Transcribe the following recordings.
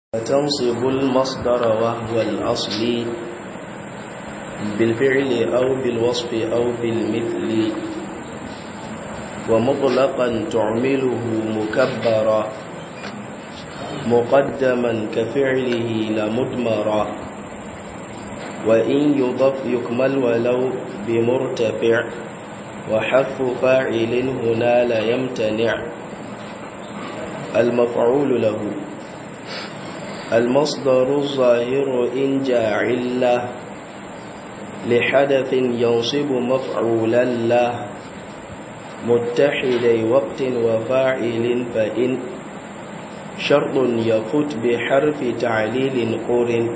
تنصب المصدر وهو الأصل بالفعل أو بالوصف أو بالمثل ومطلقا تعمله مكبرا مقدما كفعله لمدمرا وإن يضف يكمل ولو بمرتفع وحذف فاعل هنا لا يمتنع المفعول له المصدر الظاهر إن جاعل له لحدث ينصب مفعولا له متحدي وقت وفاعل فإن شرط يفت بحرف تعليل قرن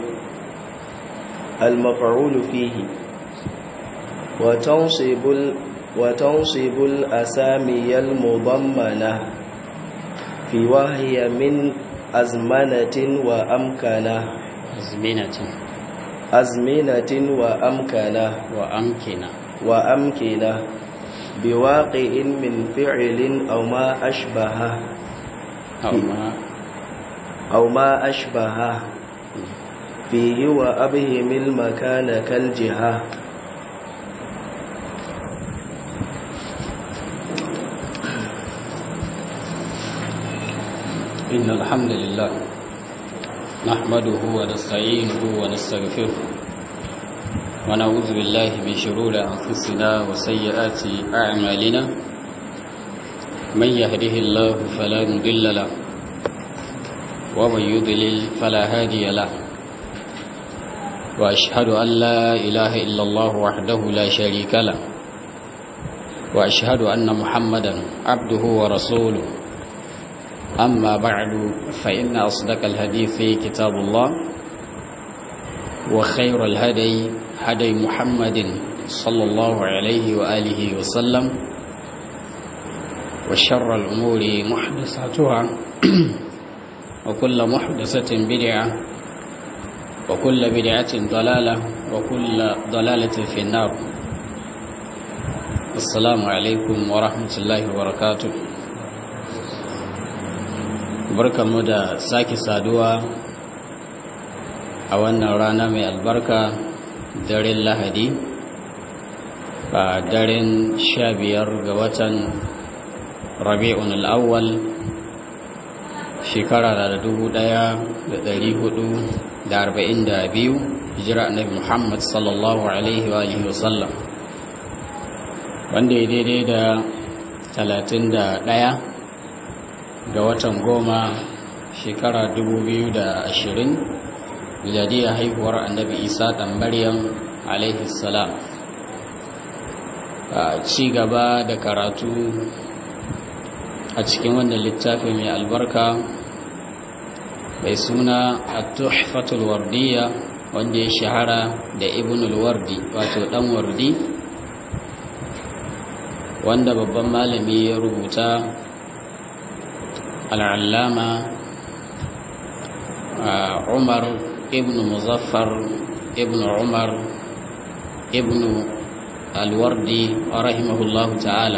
المفعول فيه وتنصب وتنصب الأسامي المضمنة في وهي من أزمنة وأمكنة أزمنة أزمنة وأمكنة وأمكنة وأمكنة بواقع من فعل أو ما أشبهه أو ما أو ما أشبهه فيه وأبهم المكان كالجهة إن الحمد لله نحمده ونستعينه ونستغفره ونعوذ بالله من شرور أنفسنا وسيئات أعمالنا من يهده الله فلا مضل له ومن يضلل فلا هادي له وأشهد أن لا إله إلا الله وحده لا شريك له وأشهد أن محمدا عبده ورسوله أما بعد فإن أصدق الحديث كتاب الله وخير الهدي هدي محمد صلى الله عليه وآله وسلم وشر الأمور محدثاتها وكل محدثة بدعة وكل بدعة ضلالة وكل ضلالة في النار السلام عليكم ورحمة الله وبركاته barkanmu da sake saduwa a wannan rana mai albarka daren lahadi a daren sha biyar ga watan rabi'un al'awwal shekara da dubu daya da dari hudu da arba'in da biyu hijira annabi muhammad sallallahu alaihi wa alihi wasallam wanda ya daidai da talatin da daya ga watan goma shekara ashirin miladiyar haihuwar annabi isa ɗan maryam alaihi salam a ci gaba da karatu a cikin wannan littafi mai albarka mai suna a tuhfatul wardiya wanda ya shahara da ibnul wardi wato ɗan wardi wanda babban malami ya rubuta العلامة عمر ابن مظفر ابن عمر ابن الوردي رحمه الله تعالى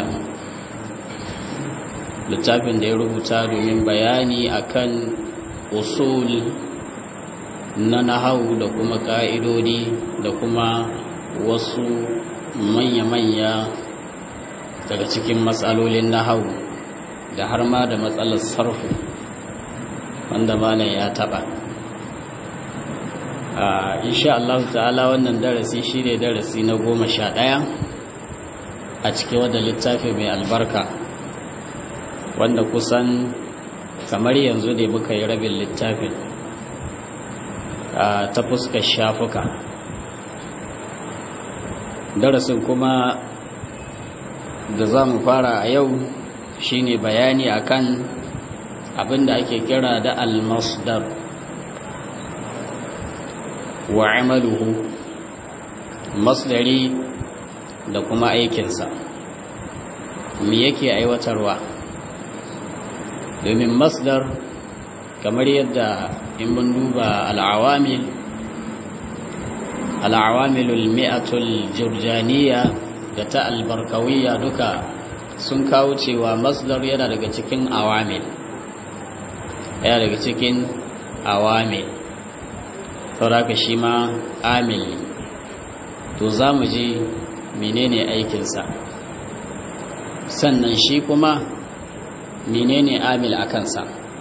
littafin da ya rubuta domin bayani akan usul na nahau da kuma ka'idodi da kuma wasu manya-manya daga cikin matsalolin nahau da har ma da matsalar sarfu wanda malam ya taba insha Allah ta'ala wannan darasi shine darasi na goma sha ɗaya a cikin wadda littafi mai albarka wanda kusan kamar yanzu ne muka yi rabin littafin ta fuskar shafuka darasin kuma da za mu fara a yau shine bayani akan abinda ake kira da al-masdar wa amaluhu masdari da kuma aikinsa me yake aiwatarwa domin masdar kamar yadda in mun duba al'awamil al'awamilul mi'atul jurjaniya da ta albarkawiyya duka sun kawo cewa masdar yana daga cikin awamil yana daga cikin awamil sauraka shi ma amil to za mu ji menene aikinsa sannan shi kuma menene amil a kansa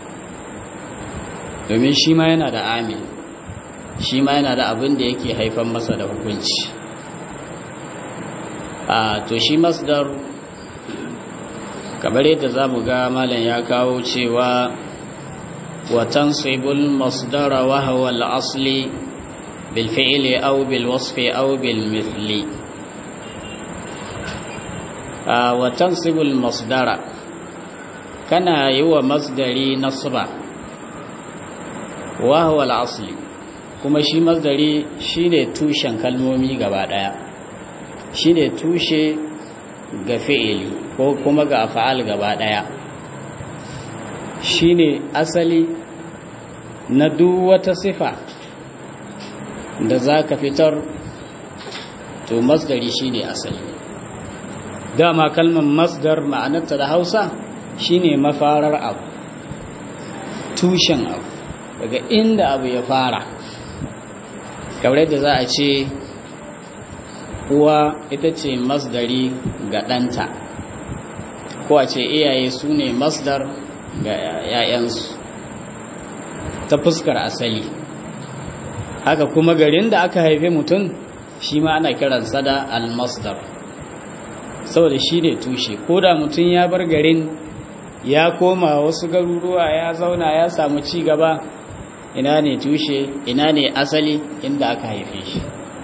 domin shi ma yana da amil shi ma yana da abin da yake haifan masa da hukunci a to shi masdar kamar yadda za mu ga malam ya kawo cewa watan sibul masdara wa hawa al'asli bil fi'li aw bil wasfi aw bil mithli a watan sibul masdara kana yi wa masdari nasba wa hawa al'asli kuma shi masdari shine tushen kalmomi gaba daya shine tushe ga fi'ili ko kuma ga afa'al gaba daya shine asali na duk wata sifa da zaka fitar to masdari shine asali dama kalmar masdar ma'anarta da Hausa shine mafarar abu tushen abu daga inda abu ya fara kamar da za a ce uwa ita ce masdari ga ɗanta ko a ce iyaye su ne masdar ga ‘ya'yansu ta fuskar asali haka kuma garin da aka haife mutum shi ma ana kiransa da almasdar saboda shi ne tushe ko da mutum ya bar garin ya koma wasu garuruwa ya zauna ya samu ci gaba ina ne tushe ina ne asali inda aka haife shi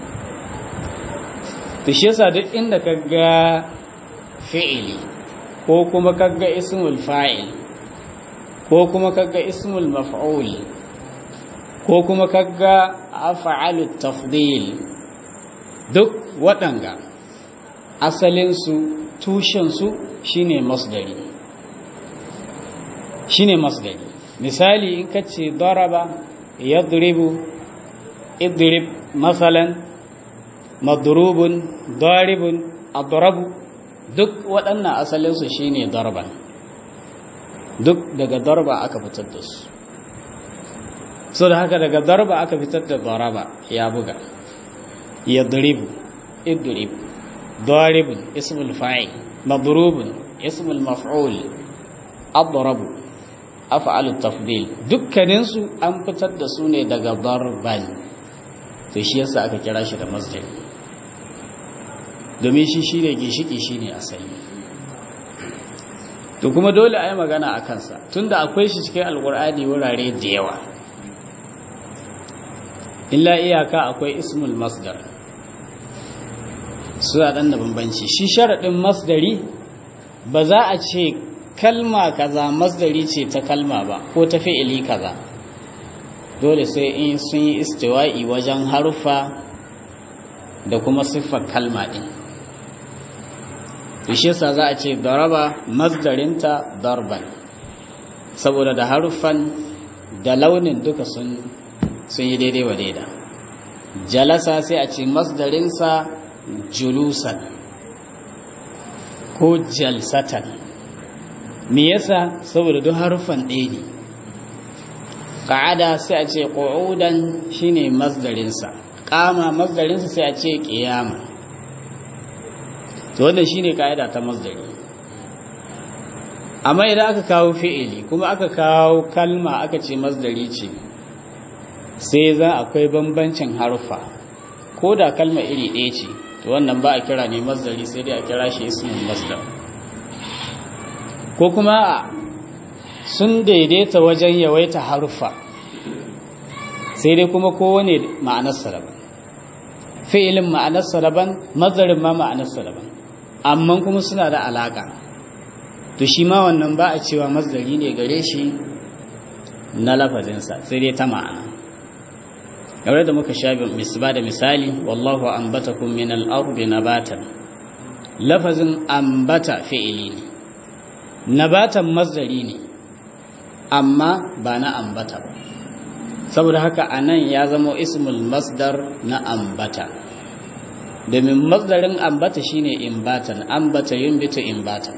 to shi yasa duk inda kaga fi'ili ko kuma kaga ismul fa'il ko kuma kaga ismul maf'ul ko kuma kaga af'alut tafdil duk waɗanga asalinsu tushensu shine masdari shine masdari misali in kace daraba yadribu idrib masalan madrubun daribun adrabu duk waɗannan asalinsu shine darban duk daga darba aka fitar da su so da haka daga darba aka fitar da daraba ya buga yadribu idrib daribun ismul fa'il madrubun ismul maf'ul adrabu af'alut tafdil dukkanin su an fitar da su ne daga darban to shi yasa aka kira shi da masjid domin shi shine gishiki shine asali to kuma dole a yi magana a kansa tunda akwai shi cikin alkur'ani wurare da yawa illa iyaka akwai ismul masdar suna ɗan da bambanci shi sharaɗin masdari ba za a ce kalma kaza masdari ce ta kalma ba ko ta fi'ili kaza dole sai in sun yi istiwa'i wajen harfa da kuma siffar kalma ɗin shi yasa za a ce daraba masdarinta darban saboda da haruffan da launin duka sun sun yi daidai wa daida jalasa sai a ce masdarinsa julusan ko jalsatan me yasa saboda duk haruffan ɗaya ne ƙa'ada sai a ce ƙo'udan shine masdarinsa ƙama masdarinsa sai a ce ƙiyama to wannan shine kaida ta masdari amma idan aka kawo fi'ili kuma aka kawo kalma aka ce masdari ce sai za akwai bambancin harfa ko da kalma iri ɗaya ce to wannan ba a kira ne masdari sai dai a kira shi ismin masdar ko kuma sun daidaita wajen yawaita harfa sai dai kuma kowane ma'anarsa daban fi'ilin ma'anarsa daban masdarin ma ma'anarsa daban amma kuma suna da alaka to shi ma wannan ba a cewa masdari ne gare shi na lafazinsa sai dai ta ma'ana kamar da muka sha ba da misali wallahu ambatakum min al-ardi nabatan lafazin ambata fi'ili ne nabatan masdari ne amma ba na ambata ba saboda haka anan ya zama ismul masdar na ambata domin masdarin ambata shine imbatan ambata yunbitu imbatan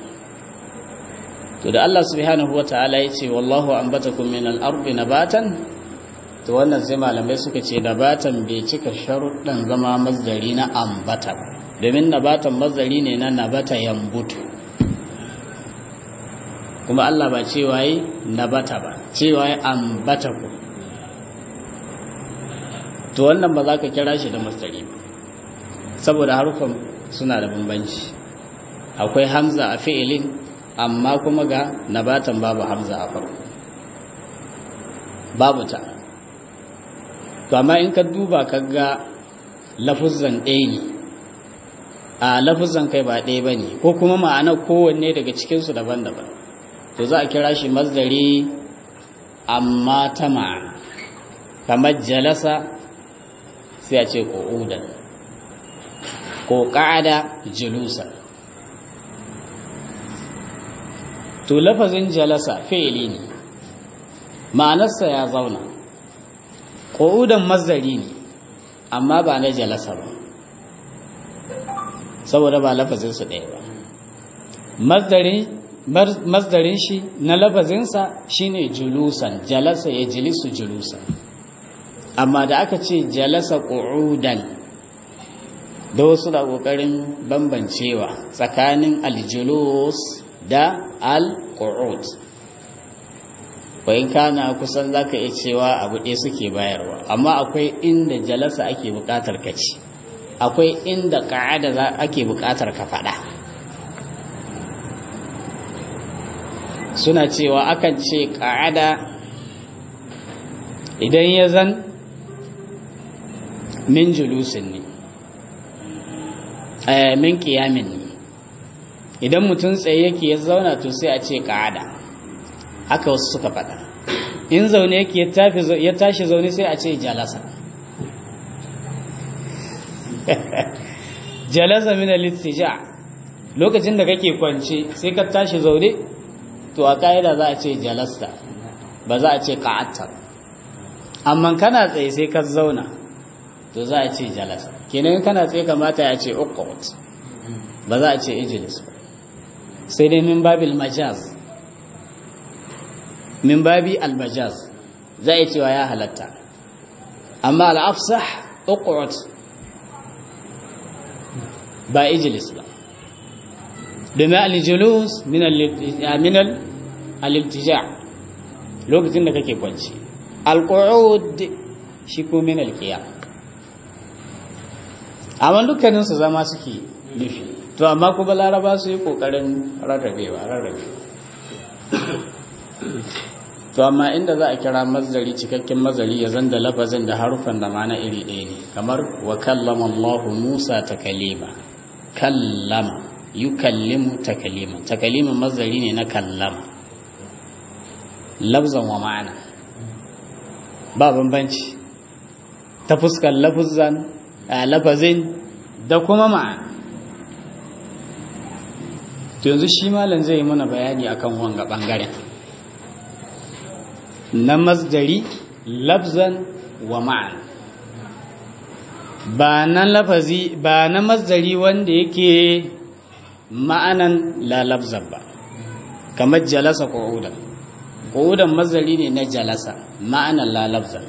to da Allah subhanahu wataala yace wallahu ambatakum min al-ardi nabatan to wannan sai malamai suka ce nabatan bai cika sharuɗan zama masdari na ambata domin nabatan masdari ne na nabata yambutu kuma Allah ba cewa yi nabata ba cewa yi ambata ku to wannan ba za ka kira shi da masdari ba saboda harufan suna da bambanci akwai hamza a fi'ilin amma kuma ga nabatan babu hamza a farko babu ta to amma in ka duba ka ga lafuzan ɗaya ne a lafuzan kai ba ɗaya ba ne ko kuma ma'anar kowanne daga cikinsu daban-daban to za a kira shi masdari amma ta ma'ana kamar jalasa sai a ce ƙo'udan ko ƙa'ada julusa to lafazin jalasa fi'ili ne ma'anarsa ya zauna ƙo'udan mazdari ne amma ba na jalasa ba saboda ba lafazinsu ɗaya ba mazdarin shi na lafazinsa shine julusan jalasa ya jilisu julusan amma da aka ce jalasa ƙo'udan da wasu da ƙoƙarin bambancewa tsakanin aljulus da al-qu'ud bayan kana kusan zaka iya cewa abu ɗaya suke bayarwa amma akwai inda jalasa ake buƙatar ka ci akwai inda ƙa'ada ake buƙatar ka faɗa suna cewa akan ce ƙa'ada idan ya zan min julusin ne min ƙiyamin ne idan mutum tsaye yake ya zauna to sai a ce ƙa'ada haka wasu suka faɗa in zaune yake ya tashi zaune sai a ce jalasa jalasa min al-istija lokacin da kake kwance sai ka tashi zaune to a kaida za a ce jalasta ba za a ce qa'atta amma kana tsaye sai ka zauna to za a ce jalasa kenan kana tsaye kamata ya ce uqut ba za a ce ijlis ba sai dai min babil majaz min babi al-majaz za a cewa ya halatta amma al-afsah uqut ba ijlis ba domin al-julus min al-iltija lokacin da kake kwanci al-qu'ud shi ko min al-qiyam amma dukkanin su zama suke nufi to amma kuma laraba su yi kokarin rarrabewa rarrabewa to amma inda za a kira mazari cikakken mazari ya zanda lafazin da harufan da mana iri ɗaya ne kamar wa kallama Allah Musa takalima kallama yukallimu takalima takalima mazari ne na kallama lafzan wa ma'ana ba bambanci ta fuskar lafazan lafazin da kuma ma'ana to yanzu shi malam zai yi mana bayani akan wanga bangaren na masdari lafzan wa ma'ana ba na lafazi ba na masdari wanda yake ma'anan la lafzan ba kamar jalasa qu'udan qu'udan masdari ne na jalasa ma'anan la lafzan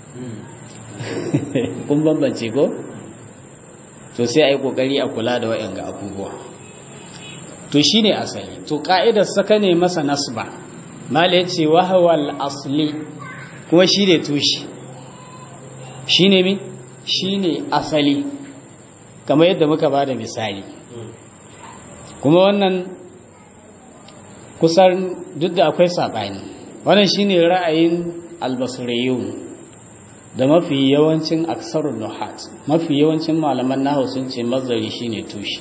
kun bambance ko to sai a yi kokari a kula da wa'yan ga abubuwa to shine asali to ka'idar saka ne masa nasba mala ya ce wahawal asli kuma shi ne tushe shi ne mi shi ne asali kamar yadda muka ba da misali kuma wannan kusan duk da akwai saɓani wannan shi ne ra'ayin albasiriyun da mafi yawancin aksarun nuhat mafi yawancin malaman nahu sun ce mazari shi ne tushe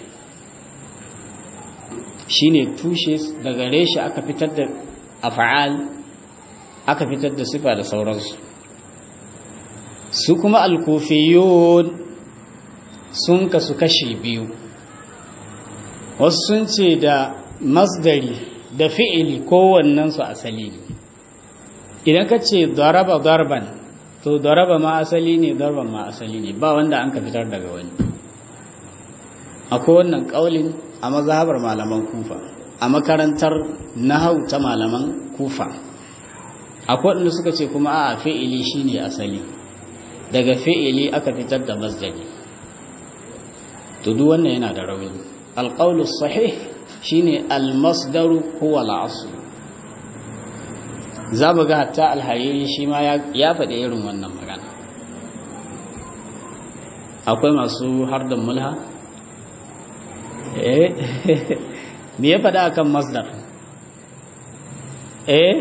shi ne tushe daga reshe aka fitar da afa'al aka fitar da sifa da sauransu su kuma alkufiyun sun kasu kashi biyu wasu sun ce da masdari da fi'ili kowannensu asali ne idan ka ce daraba darban to daraba ma asali ne darban ma asali ne ba wanda an ka fitar daga wani akwai wannan ƙaulin a mazhabar malaman kufa a makarantar nahau ta malaman kufa akwai waɗanda suka ce kuma a fi'ili shine asali daga fi'ili aka fitar da masdari to duk wannan yana da rauni alqawlu sahih shine almasdaru huwa al-asl za mu ga hatta alhariri shi ma ya faɗi irin wannan magana akwai masu hardan mulha eh me ya faɗa akan masdar eh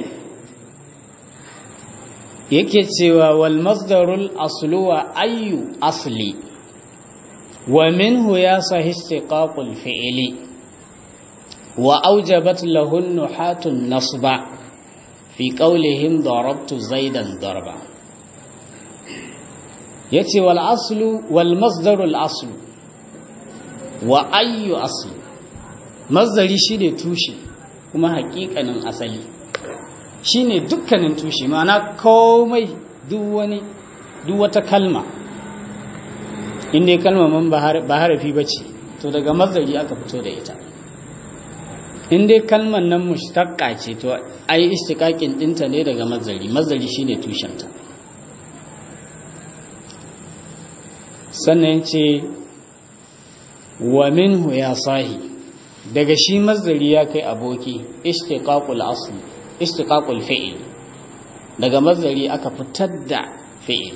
yake cewa wal masdarul aslu wa ayyu asli wa minhu ya sahih istiqaqul fi'li wa awjabat lahu nuhatun nasba fi qawlihim darabtu zaidan darba yace wal aslu wal masdarul aslu wa ayyu aslu masdari shine tushe kuma haƙiƙanin asali shine dukkanin tushe ma'ana komai duk wani duk wata kalma inda kalma man ba harafi bace to daga masdari aka fito da ita inda kalmar nan mushtaqqa ce to ai istiqaqin dinta ne daga masdari masdari shine tushenta sannan ce wa minhu ya sahi daga shi masdari ya kai aboki istiqaqul asli istiqaqul fi'l daga masdari aka fitar da fi'l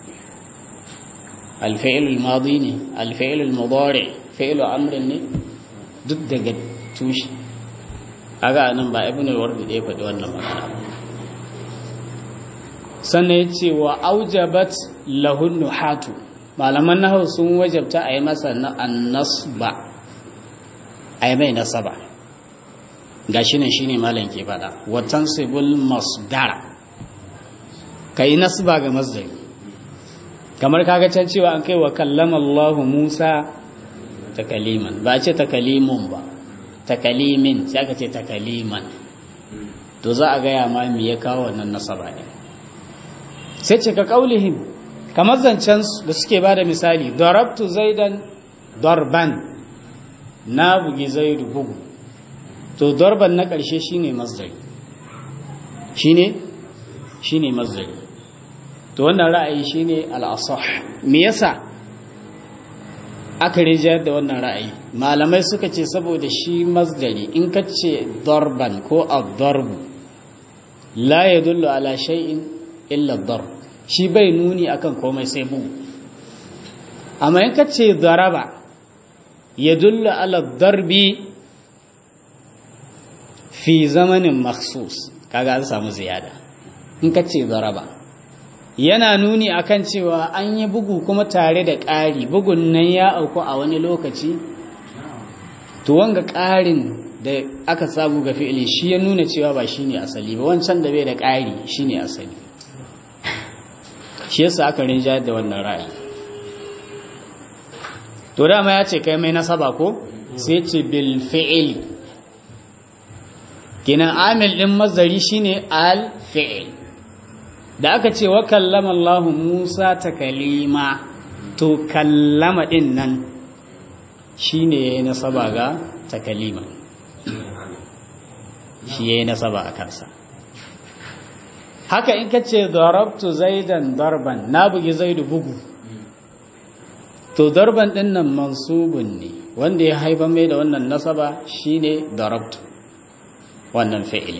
al-fi'l al-madi ne al-fi'l al-mudari fi'l amrin ne duk daga tushe kaga nan ba ibn al-wardi da ya faɗi wannan magana sannan yace wa aujabat lahu nuhatu malaman nahawu sun wajabta a yi masa annasba a yi mai nasaba ga shi ne shi ne malam ke fada watan sibul masdara ka yi nasba ga masdari kamar kaga can cewa an kai wa kallama Allah Musa takaliman ba a ce takalimun ba takalimin sai aka ce takaliman to za a gaya ma me ya kawo wannan nasaba ne sai ce ka kaulihim kamar zancen da suke ba da misali darabtu zaidan darban na bugi zaidu bugu to darban na ƙarshe shine masdari shine shine masdari to wannan ra'ayi shine al-asah me yasa aka rijayar da wannan ra'ayi malamai suka ce saboda shi masdari in ka ce darban ko ad-darbu la yadullu ala shay'in illa ad-darb shi bai nuni akan komai sai bugu amma in ka ce daraba ya dulla ala darbi fi zamanin maksus kaga an samu ziyada in ka ce daraba yana nuni akan cewa an yi bugu kuma tare da ƙari bugun nan ya auku a wani lokaci to wanga ƙarin da aka samu ga fi'ili shi ya nuna cewa ba shine asali ba wancan da bai da ƙari shine asali shi yasa aka rinjayar da wannan ra'ayi to dama ya ce kai mai nasaba ko sai ce bil fi'il kinan amil din mazari shine al fi'il da aka ce wa kallama Allah Musa takalima to kallama din nan shine yayi nasaba ga takalima shi yayi nasaba a kansa haka in ka ce darabtu zaidan darban na bugi zaidu bugu to darban din nan mansubun ne wanda ya haifa mai da wannan nasaba shine darabtu wannan fi'ili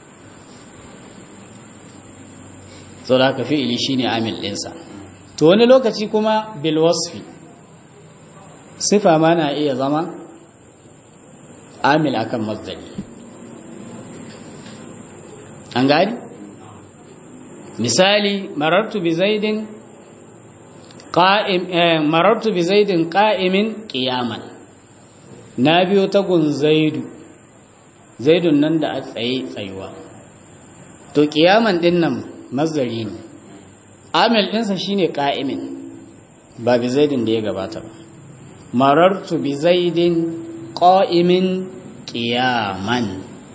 so da haka fi'ili shine amil ɗinsa to wani lokaci kuma bil wasfi sifa ma na iya zama amil akan masdari an gani misali marartu bi zaidin qa'im marartu bi zaidin qa'imin qiyaman na biyo ta gun zaidu zaidun nan da a tsaye tsayuwa to qiyaman din nan mazari ne amil ɗinsa shine qa'imin ba bi zaidin da ya gabata ba marartu bi zaidin qa'imin qiyaman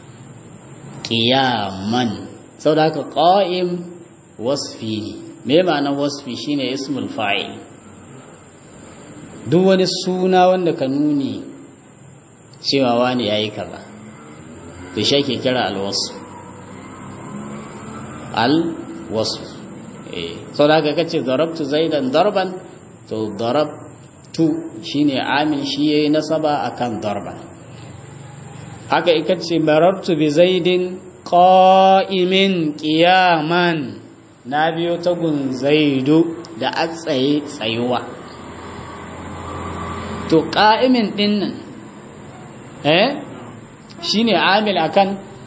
qiyaman saboda haka qa'im wasfi ne me ma'anar wasfi shine ismul fa'il duk wani suna wanda ka nuni cewa wani yayi kaza to shi ake kira alwasf al wasu eh sau da haka kace darabtu zaidan darban to darabtu shine amil shi yayi nasaba akan darban haka ika ce marartu bi zaidin qa'imin qiyaman na biyo ta gun zaidu da a tsaye tsayuwa to qa'imin din nan eh shine amil akan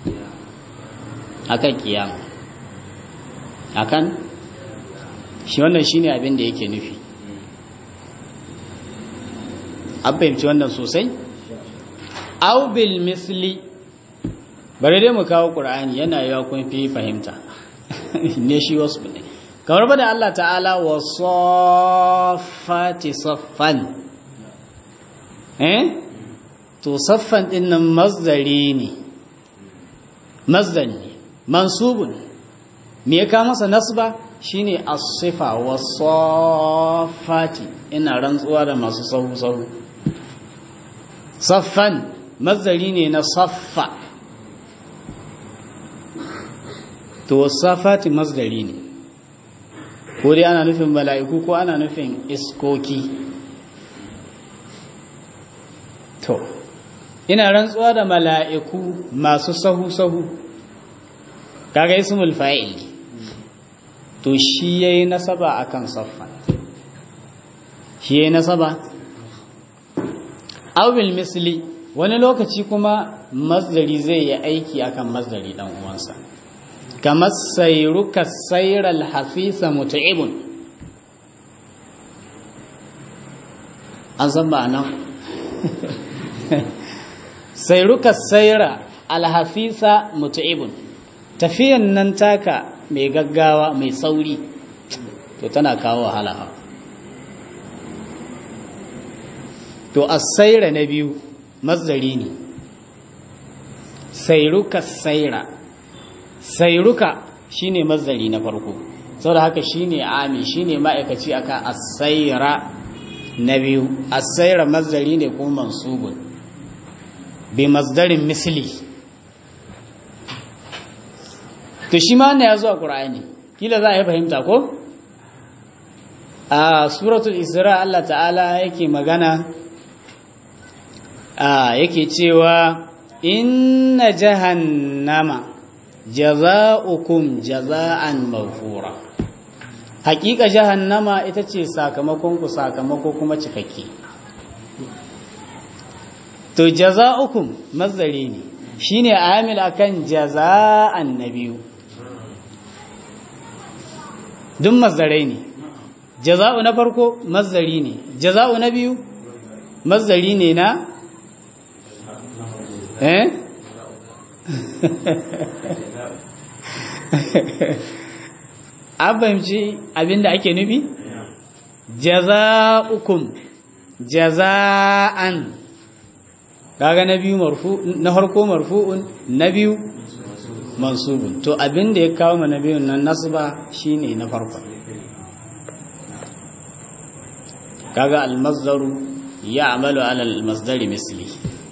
akan qiyama akan shi wannan shine abin da yake nufi an fahimci wannan sosai aw bil misli bari dai mu kawo qur'ani yana yawa kun fi fahimta ne shi wasu ne kamar ba da Allah ta'ala wa saffati saffan eh to saffan din nan masdari ne masdar ne mansubun me ya kawo masa nasba shine as-sifa wa saffati ina rantsuwa da masu sahu sahu saffan mazari ne na saffa to wasafati mazdari ne ko dai ana nufin mala'iku ko ana nufin iskoki to ina rantsuwa da mala'iku masu sahu-sahu kaga ismul fa'il to shi yayi nasaba akan saffan shi yayi nasaba awil misli wani lokaci kuma masdari zai yi aiki akan masdari dan uwansa kamar sayruka sayral hafisa mut'ibun an san ba nan sayruka sayra alhafisa mut'ibun tafiyan nan taka mai gaggawa mai sauri to tana kawo wahala to asaira na biyu masdari ne sairuka saira sairuka shine masdari na farko saboda haka shine ami shine ma'aikaci akan asaira na biyu asaira masdari ne ko mansubun bi masdarin misli to shi ma ya zo a qur'ani kila za a yi fahimta ko a suratul isra Allah ta'ala yake magana yake cewa inna jahannama jaza'ukum jaza'an mawfura hakika jahannama ita ce sakamakon ku sakamako kuma cikakke to jaza'ukum mazdari ne shine amil akan jaza'an nabiyu duk mazdarai ne jaza'u na farko mazdari ne jaza'u na biyu mazdari ne na eh an fahimci abinda ake nufi jaza'ukum jaza'an kaga na biyu marfu na harko marfu'un na biyu mansubun to abinda ya kawo ma na biyun nan nasba shine na farko kaga almazdaru ya'malu ala almasdari misli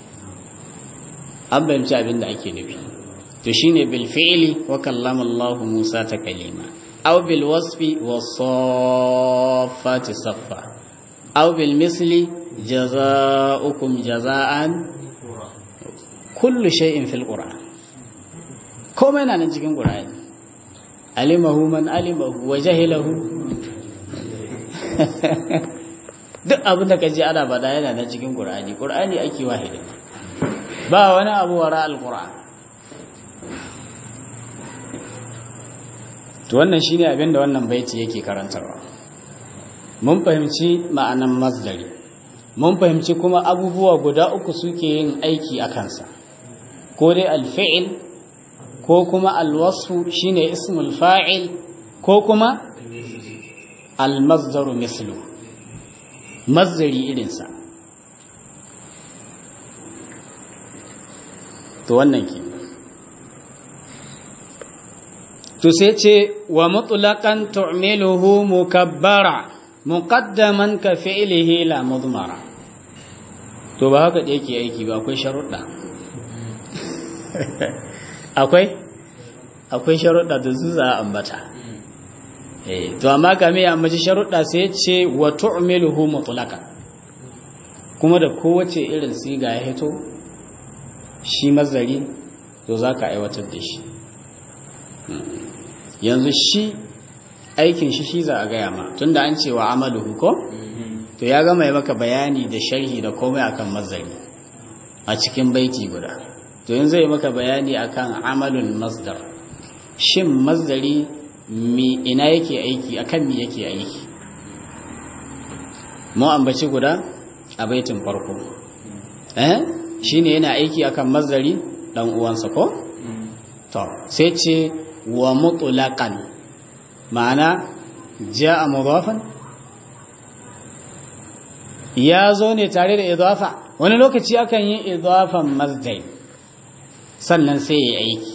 an bayanci abin da ake nufi to shine bil fi'li wa kallama Allah Musa ta kalima aw bil wasfi was-saffati saffa aw bil misli jazaa'ukum jazaa'an kullu shay'in fil qur'an komai na nan cikin qur'ani alimahu man alimahu wa jahilahu duk abin da kaji ana bada yana nan cikin qur'ani qur'ani ake wahidi ba wani abu wara alquran to wannan shine abin da wannan baiti yake karantarwa mun fahimci ma'anan masdari mun fahimci kuma abubuwa guda uku suke yin aiki a kansa ko dai alfi'il ko kuma alwasfu shine ismul fa'il ko kuma almasdaru mislu masdari irinsa to wannan ke to sai ce wa mutlaqan tu'miluhu mukabbara muqaddaman ka fi'lihi la mudmara to ba haka da yake aiki ba akwai sharuɗa akwai akwai sharuɗa da su za a ambata eh to amma kame ya ambaci sharuɗa sai ce wa tu'miluhu mutlaqan kuma da kowace irin siga ya hito shi mazari to zaka aiwatar da shi yanzu shi aikin shi shi za a gaya ma tunda an ce wa amaluhu ko to ya gama yi maka bayani da sharhi da komai akan mazari a cikin baiti guda to yanzu yi maka bayani akan amalul masdar shin masdari mi ina yake aiki akan mi yake aiki mu ambaci guda a baitin farko eh shine yana aiki akan masdari dan uwansa ko to sai ce wa mutlaqan ma'ana ja'a mudafan ya zo ne tare da idafa wani lokaci akan yi idafan masdar sannan sai ya aiki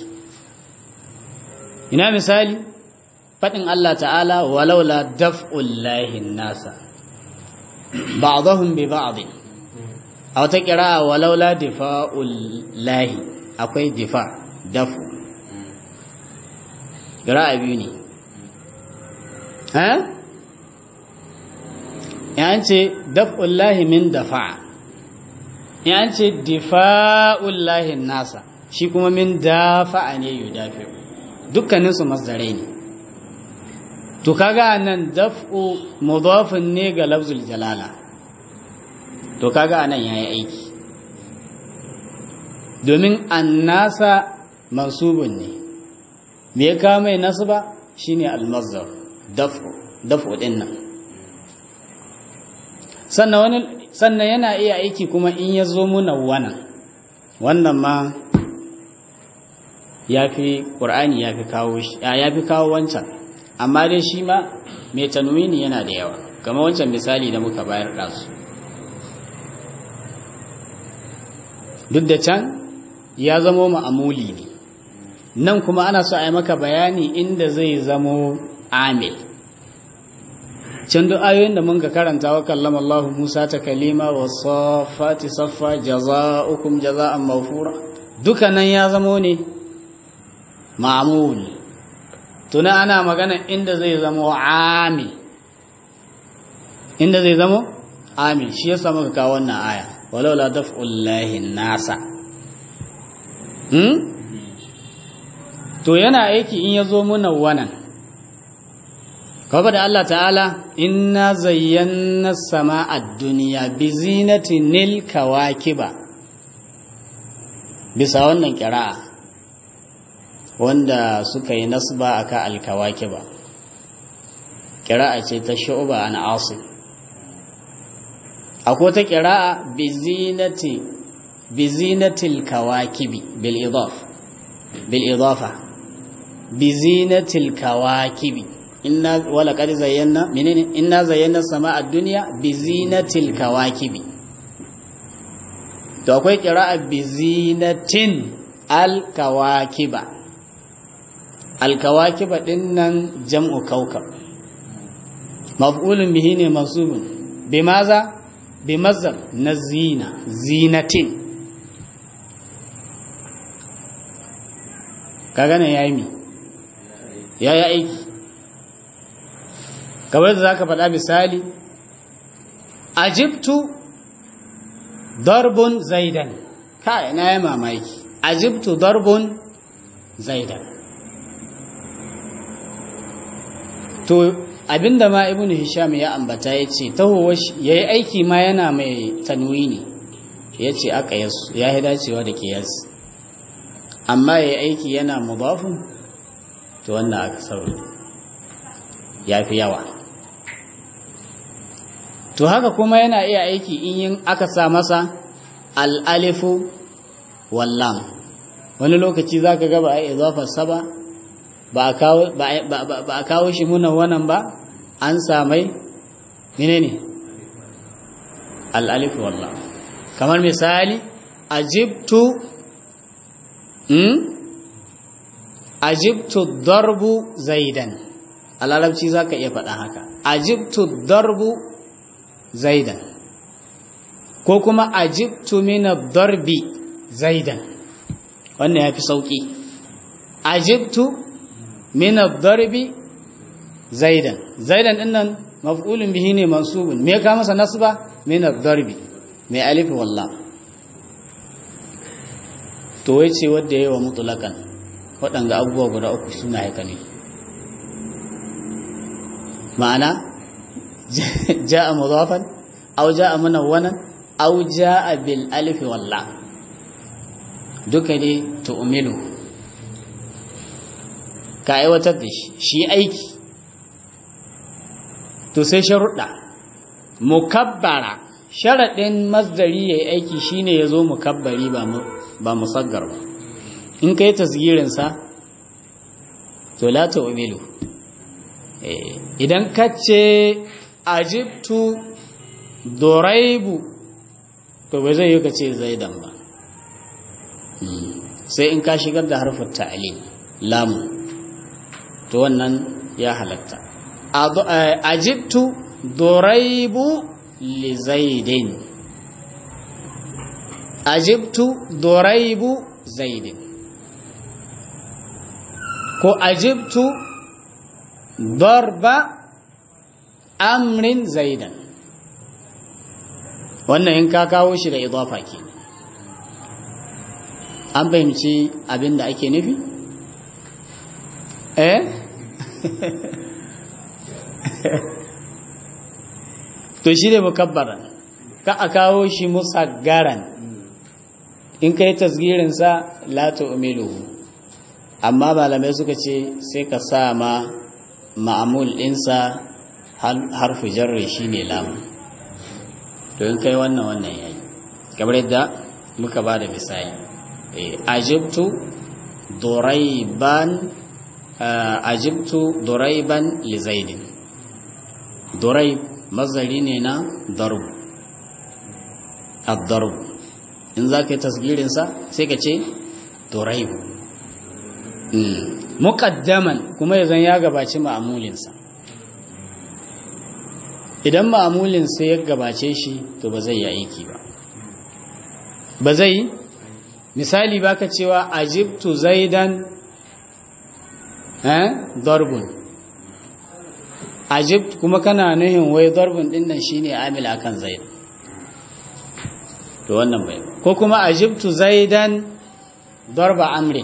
ina misali faɗin Allah ta'ala walaula daf'ullahi nasa ba'dahum bi ba'd a wata kira walaula difa'ullahi akwai difa dafu kira biyu ne ha yan ce daf'ullahi min dafa'a yan ce difa'ullahi nasa shi kuma min dafa'a ne yudafi dukkaninsu masdarai ne to kaga nan daf'u mudafin ne ga lafzul jalala to kaga nan yayi aiki domin annasa mansubun ne me ya kawo mai nasba shine al-masdar daf'u daf'u din nan sannan wani sannan yana iya aiki kuma in ya zo muna wannan wannan ma ya fi ƙur'ani ya fi kawo shi ya fi kawo wancan amma dai shi ma mai tanwini yana da yawa kamar wancan misali da muka bayar ɗasu duk da can ya zamo ma'amuli ne nan kuma ana so a yi maka bayani inda zai zamo amil can duk ayoyin da mun ka karanta wa kallama Allah Musa ta kalima wa saffati saffa jaza'ukum jaza'an mawfura duka nan ya zamo ne ma'amul tuna ana magana inda zai zamo amil inda zai zamo amil shi yasa muka kawo wannan aya walau la daf'ullahi nasa hmm to yana aiki in yazo muna wannan kawai da Allah ta'ala inna zayyana sama'a duniya bi zinatinil kawakiba bisa wannan kira'a wanda suka yi nasba aka alkawakiba kira'a ce ta shu'ba an asim akwai ta kira'a bi zinati bi zinatil kawakibi bil idaf bil idafa bi zinatil kawakibi inna wala qad zayyana menene inna zayyana sama'a dunya bi zinatil kawakibi to akwai qira'a bi zinatin al kawakiba al kawakiba dinnan jam'u kaukab maf'ulun bihi ne mansubun bimaza bimazzar na zina zinatin kaga ne yayi mi yayi aiki kamar da za ka faɗa misali ajibtu darbun zaidan kai na yi mamaki ajibtu darbun zaidan to abinda ma ibnu hisham ya ambata ya ce tahowa ya yi aiki ma yana mai tanwini ya ce aka yasu ya yi dacewa da ke yasu amma ya yi aiki yana mudafin to wannan aka sauri ya fi yawa to haka kuma yana iya aiki in yin aka sa masa al'alifu wallam wani lokaci za ka gaba a izafarsa ba ba a kawo shi muna wannan ba an samai mine ne al'alifu wallam kamar misali ajibtu ajibtu darbu zaidan a larabci za ka iya faɗa haka ajibtu darbu zaidan ko kuma ajibtu mina darbi zaidan wannan ya fi sauƙi ajibtu min ad-darbi zaidan zaidan din nan maf'ulun bihi ne mansubun me ka masa nasba min ad-darbi mai alif walla to wai ce wanda yayi wa mutlaqan waɗanga abubuwa guda uku suna haka ne ma'ana ja'a mudafan aw ja'a munawwanan aw ja'a bil alif walla duka ne tu'milu ka aiwatar da shi shi aiki to sai sharuɗa mukabbara sharaɗin masdari yayi aiki shine yazo mukabbari ba ba musaggar ba in kai tasgirin sa to la tu'milu idan kace ajibtu doraibu to bai zai yi ka ce zaidan ba sai in ka shigar da harfin ta'alim lamu to wannan ya halatta ajibtu doraibu li zaidin ajibtu doraibu zaidin ko ajibtu darba amrin zaidan wannan in ka kawo shi da idafa ke an fahimci abin da ake nufi eh to shi ne mukabbaran ka a kawo shi musaggaran in ka yi tasgirinsa lato umiluhu amma malamai suka ce sai ka sa ma ma'amul ɗinsa harfi jarri shi ne lamu to in kai wannan wannan yayi kamar yadda muka ba da misali ajibtu duraiban ajibtu duraiban li zaidin duraib mazari ne na darb ad-darb in za ka yi tasgirinsa sai ka ce duraib muqaddaman kuma yazan ya gabaci ma'amulinsa idan ma'amulin sai ya gabace shi to ba zai yi aiki ba ba zai misali baka cewa ajibtu zaidan eh darbun ajibt kuma kana nuhin wai darbun din nan shine amil akan zaid to wannan bai ko kuma ajibtu zaidan darba amri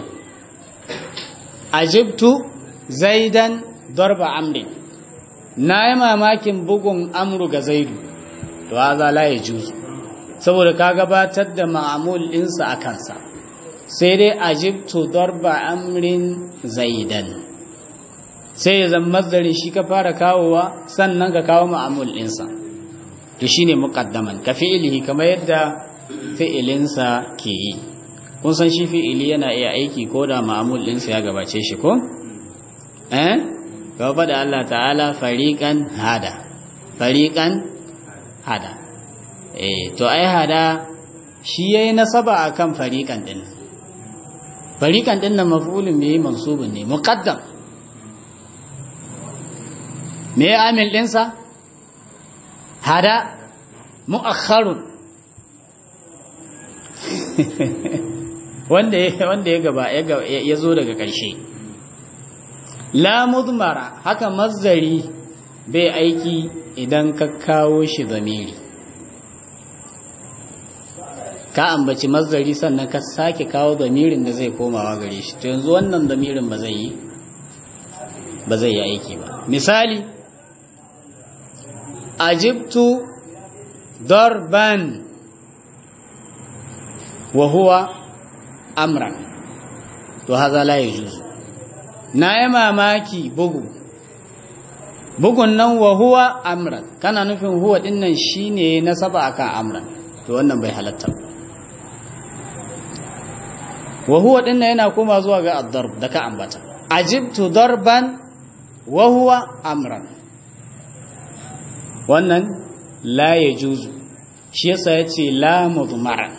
ajibtu zaidan darba amri na yi mamakin bugun amru ga zaidu to haza la ya juzu saboda ka gabatar da ma'amul ɗinsa a kansa sai dai ajibtu darba amrin zaidan sai ya zama mazdarin shi ka fara kawowa sannan ka kawo ma'amul ɗinsa to shi ne muƙaddaman ka fi'ilihi kamar yadda fi'ilinsa ke yi kun san shi fi'ili yana iya aiki ko da ma'amul ɗinsa ya gabace shi ko? eh? gaba da Allah ta'ala fariƙan hada fariƙan hada eh to ai hada shi yayi nasaba akan fariƙan din fariƙan din nan maf'ulun bihi mansubun ne muqaddam me ya amil din sa hada mu'akhkharun wanda wanda ya gaba ya zo daga ƙarshe la mudmara haka mazdari bai aiki idan ka kawo shi zamiri ka ambaci mazdari sannan ka sake kawo zamirin da zai komawa gare shi to yanzu wannan zamirin ba zai yi ba zai yi aiki ba misali ajibtu darban wa huwa amran to haza la yajuzu na yi mamaki bugu bugun nan wa huwa amran kana nufin huwa din nan shine nasaba akan amran to wannan bai halatta wa huwa din nan yana koma zuwa ga ad-darb da ka ambata ajibtu darban wa huwa amran wannan la yajuzu shi yasa yace la mudmara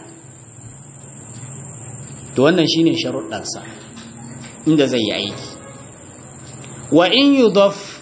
to wannan shine sharuɗansa inda zai yi aiki wa in yudaf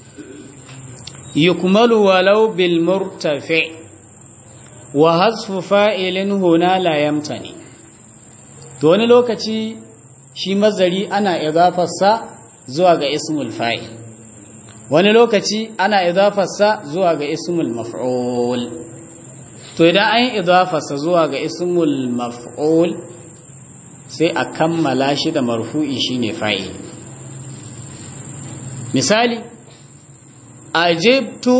yukmalu walau bil murtafi wa hasfu fa'ilin huna la yamtani to wani lokaci shi mazari ana idafarsa zuwa ga ismul fa'il wani lokaci ana idafarsa zuwa ga ismul maf'ul to idan an yi idafarsa zuwa ga ismul maf'ul sai a kammala shi da marfu'i shine fa'il misali ajibtu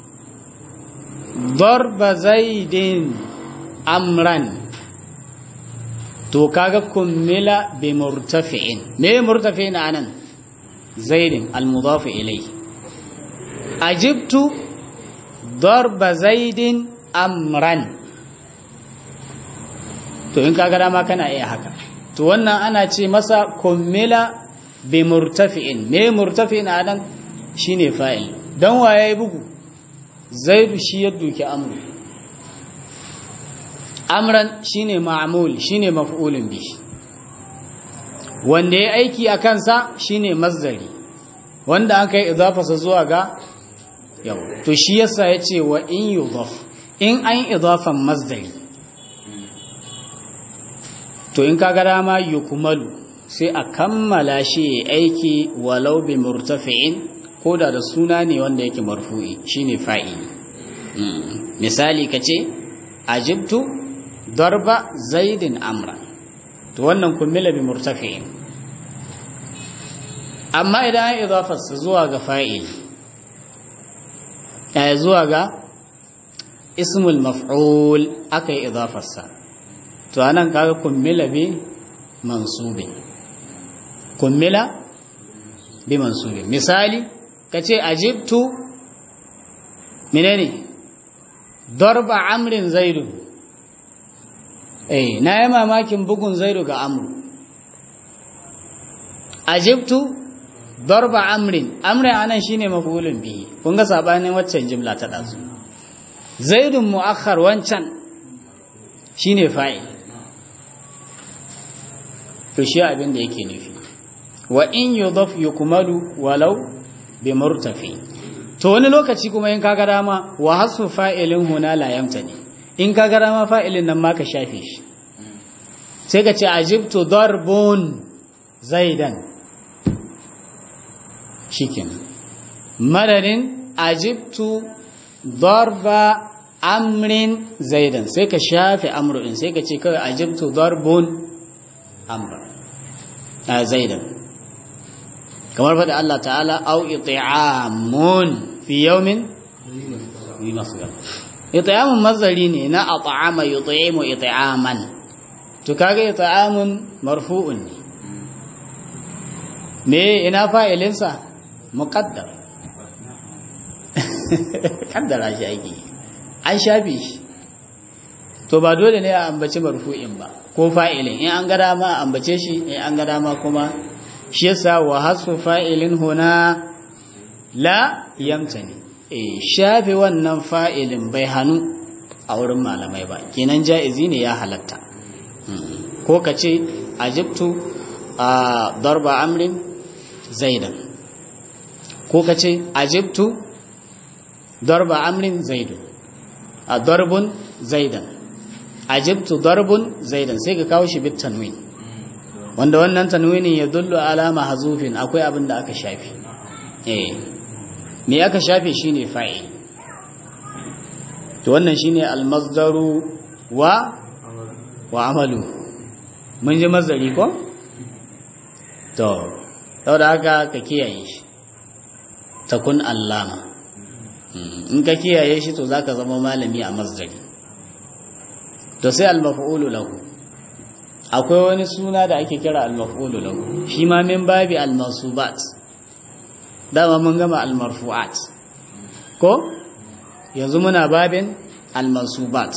darba zaidin amran to kaga kummila bi murtafi'in me murtafi'in anan zaidin al-mudaf ilayhi ajibtu darba zaidin amran to in kaga dama kana iya haka to wannan ana ce masa kummila bi murtafi'in me murtafi'in anan shine fa'il dan waye bugu zaidu shi ya duki amru amran shine ma'mul shine maf'ulun bi wanda ya aiki a kansa shine mazdari wanda an kai idafasa zuwa ga yau to shi yasa yace wa in yudaf in an idafan mazdari to in kaga dama yukmalu sai a kammala shi aiki walau bi murtafi'in koda da suna ne wanda yake marfu'i shine fa'ili misali kace ajibtu darba zaidin amra to wannan kummila bi murtafi'in amma idan an idafarsa zuwa ga fa'il ya zuwa ga ismul maf'ul aka yi idafarsa to anan kaga kummila bi mansubin kummila bi mansubin misali kace ajibtu menene darba amrin zaidu eh na yi mamakin bugun zaidu ga amru ajibtu darba amrin amrin anan shine mafulun bihi kun ga sabanin waccan jimla ta dazu zaidun muakhar wancan shine fa'il to shi abin da yake nufi wa in yudaf yukmalu walau bi murtafi to wani lokaci kuma in kaga dama wa hasu fa'ilin huna la yamtani in kaga dama fa'ilin nan ma ka shafe shi sai ka ce ajibtu darbun zaidan shikenan madadin ajibtu darba amrin zaidan sai ka shafe amru sai ka ce kawai ajibtu darbun amra a zaidan kamar faɗi Allah ta'ala au iti'amun fi yawmin yi masgar iti'amun mazari ne na at'ama yuti'imu iti'aman to kaga iti'amun marfu'un ne me ina fa'ilinsa muqaddar kaddara shi ake an shafe shi to ba dole ne a ambaci marfu'in ba ko fa'ilin in an ga dama ambace shi in an ga dama kuma shi yasa wa hasu fa'ilin huna la yamtani eh shafe wannan fa'ilin bai hanu a wurin malamai ba kenan ja'izi ne ya halatta ko ka ce ajibtu a darba amrin zaidan ko ka ce ajibtu darba amrin zaidun a darbun zaidan ajibtu darbun zaidan sai ka kawo shi bit tanwin wanda wannan tanwinin ya dullu alama hazufin akwai abin da aka shafi eh me aka shafe shine fa'il to wannan shine almasdaru wa wa amalu mun ji mazari ko to saboda haka ka kiyaye shi takun allama in ka kiyaye shi to zaka zama malami a masdari to sai al-maf'ulu lahu akwai wani suna da ake kira al-maf'ulu lahu shi ma min babi al-mansubat dama mun gama al-marfu'at ko yanzu muna babin al-mansubat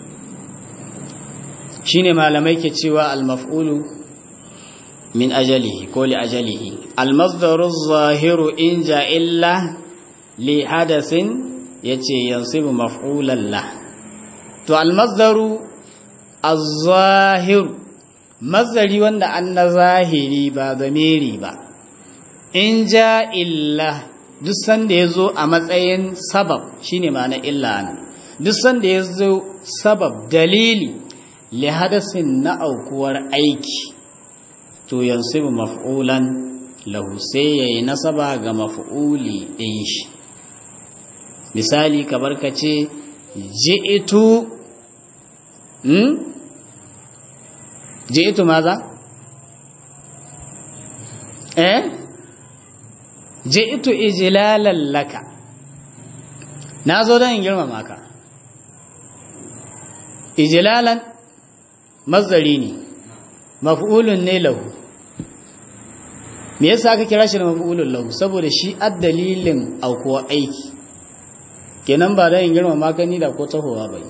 shine malamai ke cewa al-maf'ulu min ajalihi ko li ajalihi al-masdaru zahiru in ja illa li hadasin yace yansibu maf'ulan la to al-masdaru az-zahiru mazari wanda an na zahiri ba zamiri ba in ja illa duk sanda ya zo a matsayin sabab shine ma'ana illa ne duk sanda ya zo sabab dalili li hadasin na aukuwar aiki to yansibu maf'ulan lahu sai ya yi nasaba ga maf'uli ɗin shi misali kamar ka ce ji'itu hmm? ji'itu maza? eh? ji'itu ijilalan laka na zo don in girmama ka ijilalan mazari ne maf'ulun ne lahu me yasa aka kira shi da maf'ulun lahu saboda shi addalilin aukuwa aiki kenan ba da yin girma magani da ko tahowa ba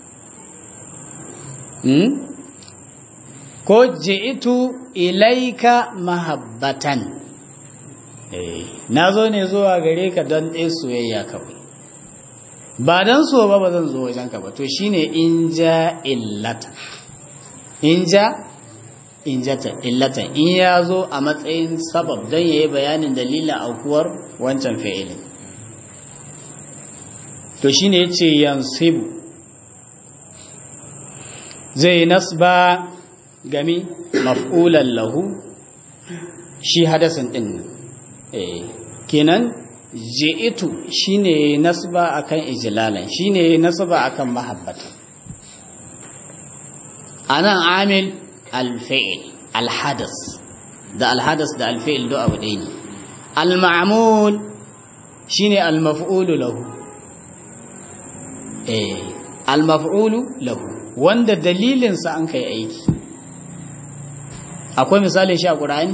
hmm? ko ji'itu ilaika mahabbatan eh na zo ne zuwa gare ka don ɗaya soyayya kawai ba don so ba ba zan zo wajenka ba to shine in ja illata in ja in jata illata in ya zo a matsayin sabab don ya yi bayanin dalilin aukuwar wancan fi'ilin to shine yace yansibu zai nasba gami maf'ulan lahu shi hadasin din eh kenan ji'itu shine nasba akan ijlalan shine nasba akan mahabbata anan amil al-fi'l al-hadas da al-hadas da al-fi'l do abu ɗaya ne al-ma'mul shine al-maf'ulu lahu eh al-maf'ulu lahu wanda dalilin sa an kai aiki akwai misali shi a Qur'ani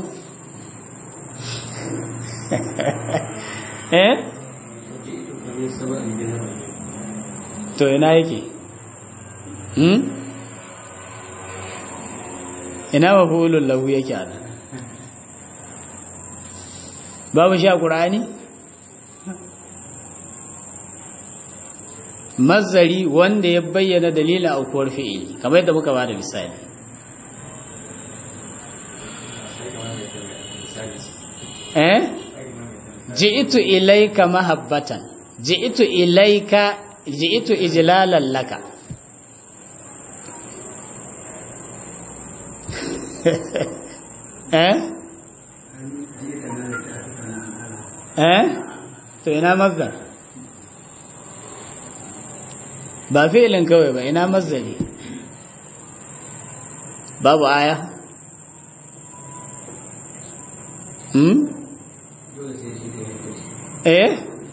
eh to ina yake hmm ina mafulun lahu yake ana babu shi a ƙura'ani mazari wanda ya bayyana dalilin aukuwar fi'ili kamar yadda muka ba da misali eh ji'itu ilaika mahabbatan ji'itu ilaika ji'itu ijlalan laka eh eh to ina mazdar ba fi'ilin kawai ba ina mazdari babu aya hmm eh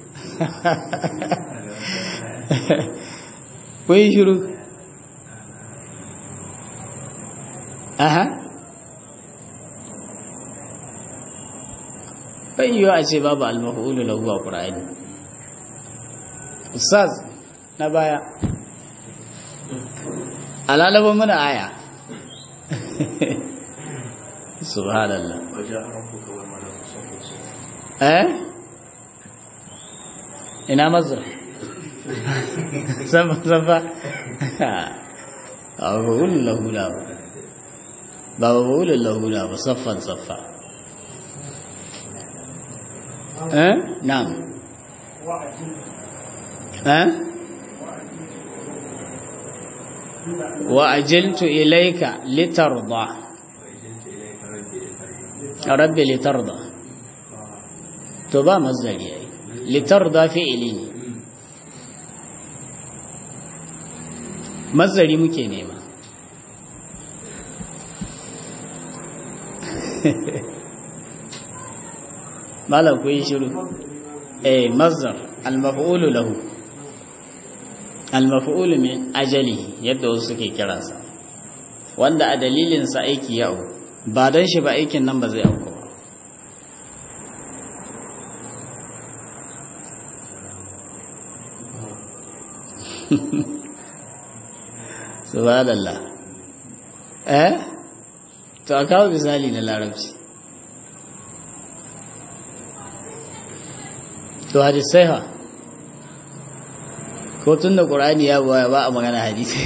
kun shiru aha bai yiwu a ce babu almafa'ulu lahu a ƙura'ani ustaz na baya alalabin muna aya subhanallah eh ina mazur sama sama a mafa'ulu lahu ba ba mafa'ulu lahu ba saffan saffa eh na'am eh wa ajiltu ilayka litarda rabbi litarda to ba mazdari yayi litarda fi'ili ne mazdari muke nema malam ku yi shiru eh mazdar al-maf'ulu lahu al-maf'ulu min ajalihi yadda wasu suke kiransa wanda a dalilin sa aiki ya auku ba dan shi ba aikin nan ba zai auku ba subhanallah eh to a kawo misali na larabci to hadisai ha ko tun da ƙur'ani ya baya ba a magana hadisi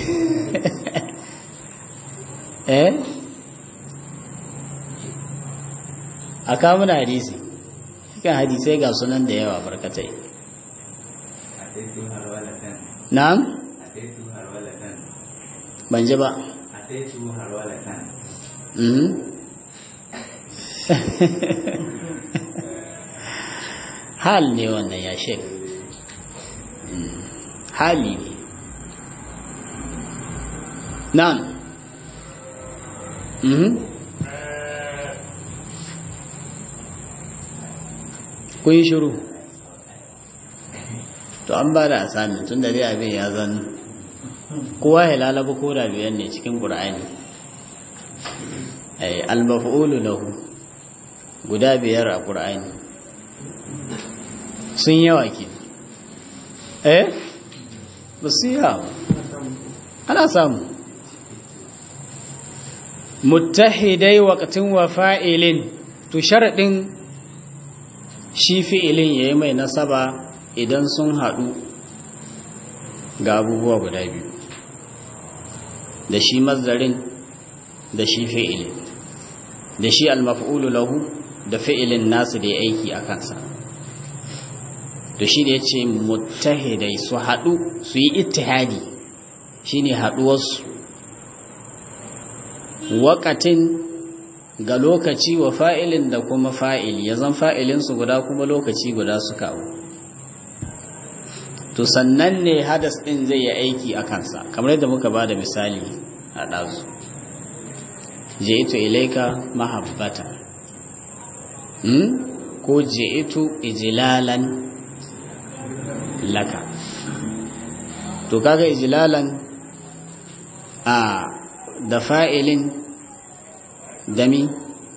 eh a kawo mana hadisi kan hadisai ga sunan da yawa barkatai na'am ban ji ba hal ne wannan ya shek hali ne nan kun yi shiru to an ba da asami tun da dai abin ya zan kowa ya lalaba ko da biyan ne cikin ƙur'ani al-maf'ulu lahu guda biyar a ƙur'ani sun yawa ke eh ba su yawa ana samu muttahidai waqtin wa fa'ilin to sharadin shi fi'ilin yayi mai nasaba idan sun haɗu ga abubuwa guda biyu da shi mazdarin da shi fi'ilin da shi al-maf'ulu lahu da fi'ilin nasu da ya aiki a kansa to shi da ya ce muttahidai su haɗu su yi ittihadi shi ne haɗuwarsu waƙatin ga lokaci wa fa'ilin da kuma fa'il ya zan fa'ilinsu guda kuma lokaci guda su kawo to sannan ne hadas ɗin zai yi aiki a kansa kamar yadda muka ba da misali a ɗazu ji'itu ilaika mahabbata ko ji'itu ijilalan laka to kaga ijlalan a da fa'ilin dami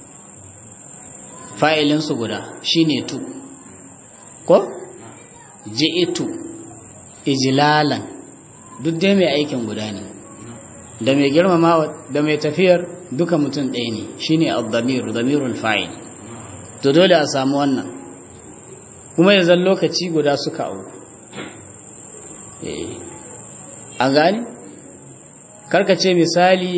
fa'ilin su guda shine tu ko ji'itu ijlalan duk dai mai aikin guda ne da mai girmamawa da mai tafiyar duka mutum ɗaya ne shine ad-damir damirul fa'il to dole a samu wannan kuma yanzu lokaci guda suka auku an gani karkace misali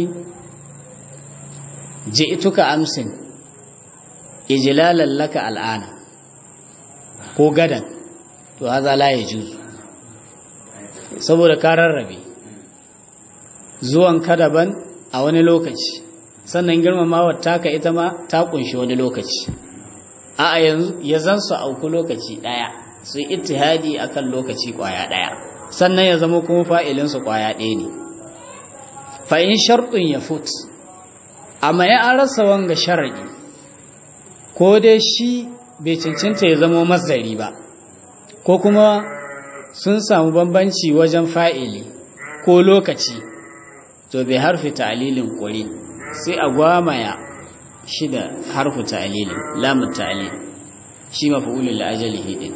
ji'tuka amsin ijlalan laka al'ana ko gadan to haza la yajuzu saboda ka rarrabe zuwan ka daban a wani lokaci sannan girmamawar taka ita ma ta kunshi wani lokaci a yanzu ya zan su auku lokaci daya su yi ittihadi akan lokaci kwaya daya sannan ya zama kuma fa'ilinsu ƙwaya ɗaya ne fa'in sharɗin ya fut amma ya an rasa wanga sharaɗi ko dai shi bai cancanta ya zama mazari ba ko kuma sun samu bambanci wajen fa'ili ko lokaci to bai harfi ta'alilin ƙuri sai a gwamaya shi da harfi ta'alilin lamun ta'alil shi mafi'ulun la'ajali hidin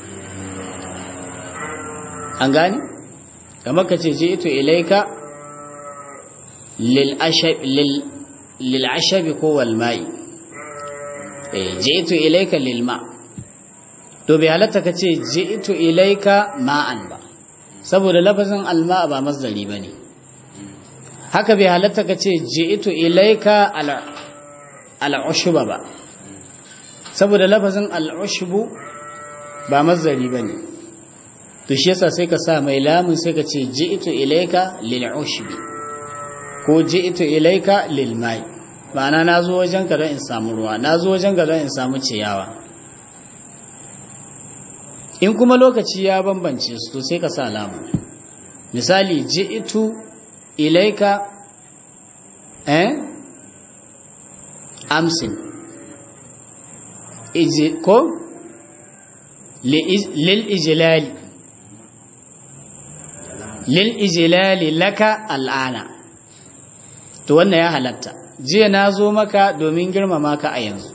an gani kamar ka ce je ito ilaika lil'ashabi ko walma'i je ito ilaika lilma to bai halatta ka ce je ito ilaika ma'an ba saboda lafazin alma ba masdari ba ne haka bai halatta ka ce je ito ilaika al'ushuba ba saboda lafazin al'ushubu ba masdari ba ne to shi yasa sai ka sa mai lamun sai ka ce ji'tu ilayka lil ushbi ko ji'tu ilayka lil mai ma'ana nazo wajen ka don in samu ruwa nazo wajen ka don in samu ciyawa in kuma lokaci ya bambance su to sai ka sa lamun misali ji'tu ilayka eh amsin iji ko lil ijlali lil ijlali laka al'ana to wannan ya halatta jiya na zo maka domin girmama ka a yanzu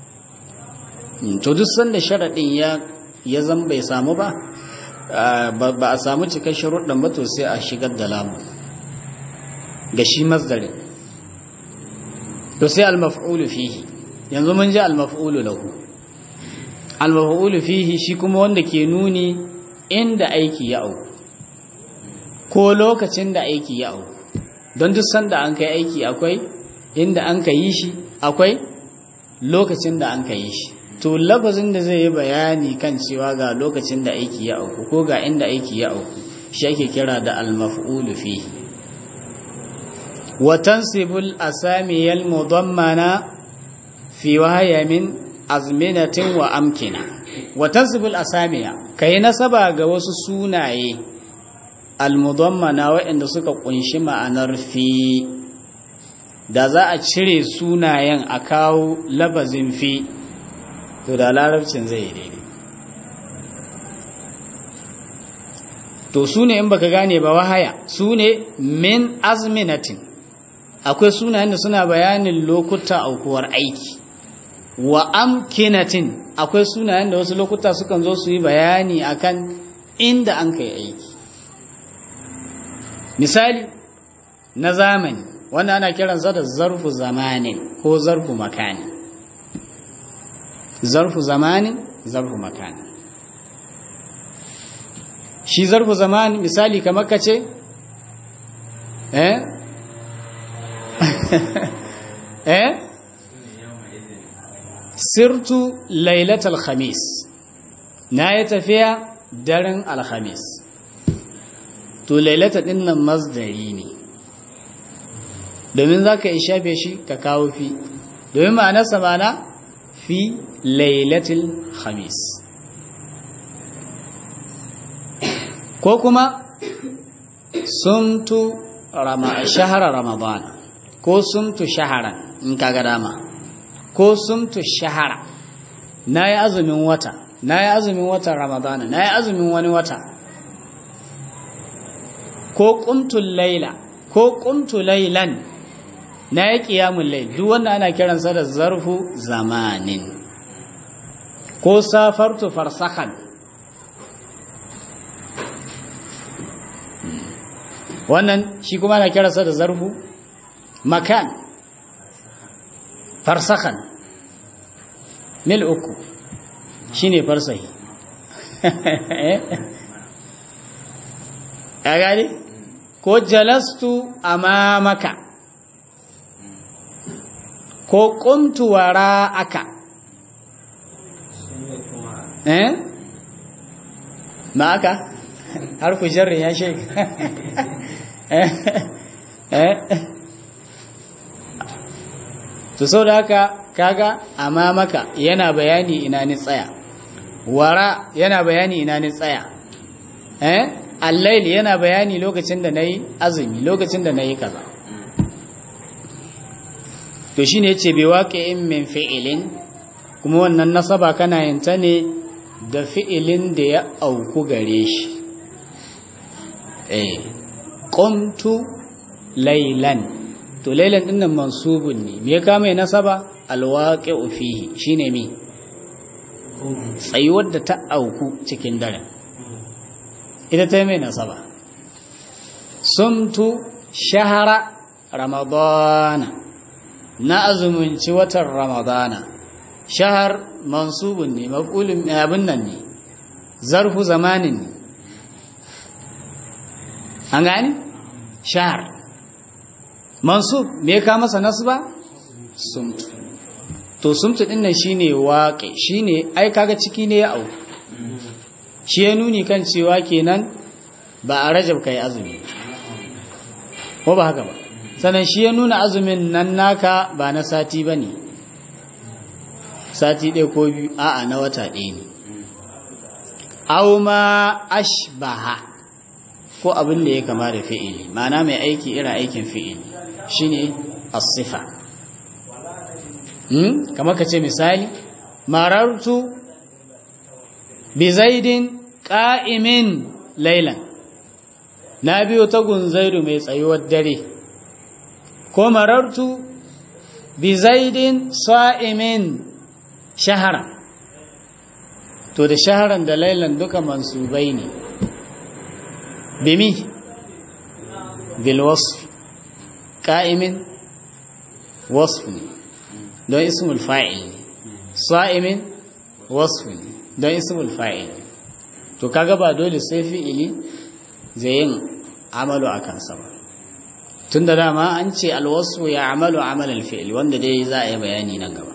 to duk sanda sharaɗin ya ya zan bai samu ba ba a samu cikin sharuɗin ba to sai a shigar da lamu ga shi masdarin to sai al-maf'ulu fihi yanzu mun ji al-maf'ulu lahu al-maf'ulu fihi shi kuma wanda ke nuni inda aiki ya auku ko lokacin da aiki ya auku don duk sanda an kai aiki akwai inda an ka yi shi akwai lokacin da an ka yi shi to lafazin da zai yi bayani kan cewa ga lokacin da aiki ya auku ko ga inda aiki ya auku shi ake kira da al-maf'ulu fihi wa tansibul asamiyal mudammana fi wahaya min azminatin wa amkina wa tansibul asamiya kai nasaba ga wasu sunaye almudammana waɗanda suka kunshi ma'anar fi da za a cire sunayen a kawo labazin fi to da larabcin zai yi daidai to su ne in baka gane ba wahaya su ne min azminatin akwai sunayen da suna bayanin lokuta aukuwar aiki wa amkinatin akwai sunayen da wasu lokuta sukan zo su yi bayani akan inda an kai aiki misali na zamani wanda ana kiransa da zarfu zamanin ko zarfu makani zarfu zamanin zarfu makani shi zarfu zamani misali kamar ka ce eh eh sirtu lailatul khamis na yi tafiya daren alhamis to lailata din nan masdari ne domin za ka yi shafe shi ka kawo fi domin ma'anarsa mana fi lailatul khamis ko kuma sumtu shahara ramadana ko sumtu shaharan in kaga dama ko sumtu shahara na yi azumin wata na yi azumin watan ramadana na yi azumin wani wata ko kumtul laila ko kumtu lailan na yi ƙiyamun lai duk wanda ana kiransa da zarfu zamanin ko safartu farsahan wannan shi kuma ana kiransa da zarfu makan farsahan mil uku shi ne farsahi ya gani ko jalastu amamaka ko kuntu wara'aka eh ma aka harfu jarri ya shek eh to sau da haka kaga amamaka yana bayani ina ni tsaya wara yana bayani ina ni tsaya eh allail yana bayani lokacin da nayi azumi lokacin da nayi kaza to shine yace bi waqi'in min fi'ilin kuma wannan nasaba kana yin ta ne da fi'ilin da ya auku gare shi eh qumtu laylan to laylan din nan mansubun ne me ya kama nasaba alwaqi'u fihi shine me tsayuwar da ta auku cikin daren ita ta mai nasaba sumtu shahara ramadana na azumunci watan ramadana shahar mansubun ne maf'ulun abin nan ne zarfu zamanin ne an gani shahar mansub me ka masa nasba sumtu to sumtu din nan shine waƙe shine ai kaga ciki ne ya auku shi ya nuni kan cewa kenan ba a rajab kai azumi ko ba haka ba sannan shi ya nuna azumin nan naka ba na sati ba ne sati ɗaya ko biyu a'a na wata ɗaya ne au ma ashbaha ko abin da ya kama da fi'ili ma'ana mai aiki irin aikin fi'ili shine as-sifa hmm? kamar ka ce misali marartu bi zaidin ƙa'imin lailan na biyo ta gunzairu mai tsayuwar dare ko marartu bi zaidin sa'imin shahara to da shaharan da lailan duka mansubai ne bimi bilwasf ƙa'imin wasf ne don ismul fa'il ne sa'imin wasf ne don ismul fa'il to kaga ba dole sai fi'ili zai yin amalu a kansa ba tun da dama an ce alwasu ya amalu amalal fi'il wanda dai za a yi bayani nan gaba